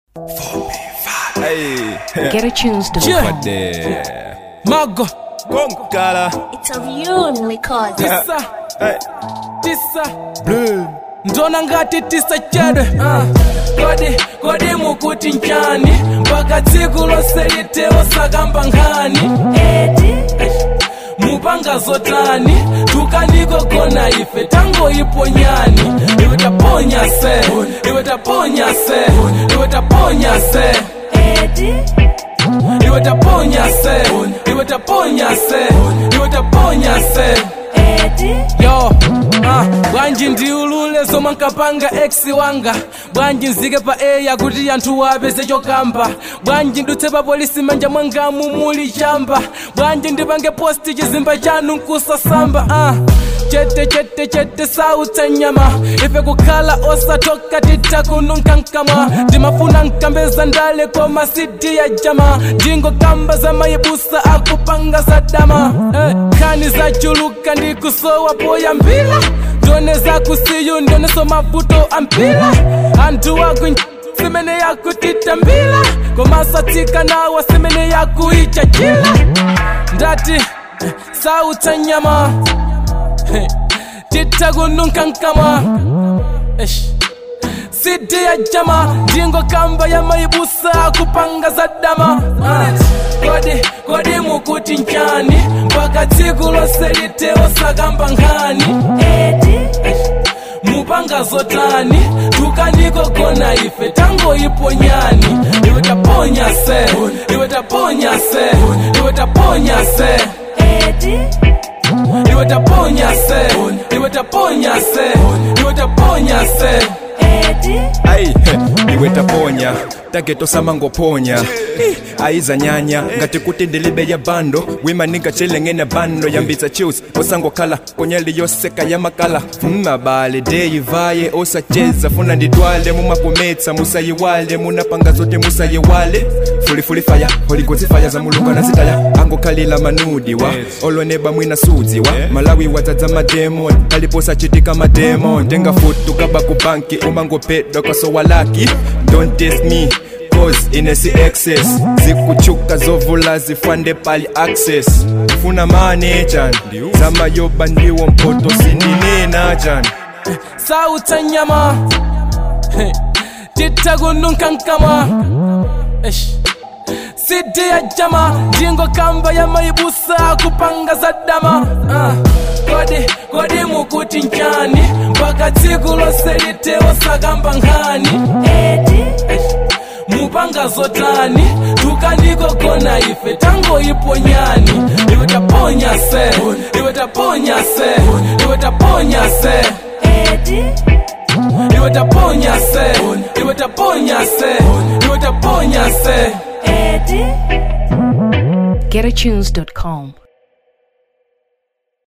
Hey, GetAtunes.com. what the? Mago, Konkala. It's of you only cause. tisa, Hey, tisa, blue. ndona ngati tisa chedwe uh. kodi kodi mukuti nchani mpaka tsiku lonse litewo sakamba nkhani Edi, mupanga zotani tukanikogona ife tangoiponyani iwe taponya se iwe taponya se iwe taponya se Edi, iwe taponya se iwe taponya se iwe taponya se Edi, yo ah, bwanji ndiulule zomwe nkapanga ex wanga bwanji nzike pa eya kuti anthu wapeze chokamba bwanji ndutse pa polisi manja mwangamu muli chamba bwanji ndipange posti chizimba chanu nkusasamba ah. chete chete chete sautsa nyama ife kukhala osatoka titakununka nkamwa ndimafuna nkambeza ndale koma sidi ya jama ndingokamba za mayibusa akupanga sadama eh, nkhani zachuluka ndikusowa poyambila ndone zakusiyu ndoneso mavuto ampila anthu aku simene yakutitambila komasatsika nawa simene yakuichachila ndati eh, sautsa nyama Hey, titakununka nkamwa Eish. sidi ya jama ndingo kamba ya maibusa kupanga za dama Ah, kodi kodi mukuti nchani mpaka tsiku lonse litewo sakamba nkhani Edi, mupanga zotani tukanikogona ife tangoiponyani iwe taponya se iwe taponya se iwe taponya se Edi, iwe taponya se iwe taponya se iwe taponya se Edi, Ay, he, iwe taponya tageto samangoponya Ih, aiza nyanya ngati kuti ndilibe ya bando wimaninga chilengene bando yambitsa chills osangokhala konyali yoseka ya makala mmabale deyivaye osacheza funa nditwale mumakometsa musayiwale munapanga zote musayiwale fulifuli faya holigodzi faya za mulungu anazitaya angokhalila manudiwa oloneba mwina sudziwa malawi wadzadza mademon aliposachitika mademon tenga futu kaba ku banki umangopedwa kwasowalaki don't test me cause inesi excess zikuchuka zovula zifande pali access funa manejan zamayoba ndiwo mpoto sindinena jan sautsa nyama Hey, titakununka nkamwa Eish. sidi ya jama ndingo kamba ya maibusa kupanga za dama Ah, kodi kodi mukuti nchani mpaka tsiku lonse litewo sakamba nkhani Edi, mupanga zotani tukanikogona ife tangoiponyani iwe taponya se iwe taponya se iwe taponya se Edi, iwe taponya se iwe taponya se iwe taponya se Edi. GetAtunes.com.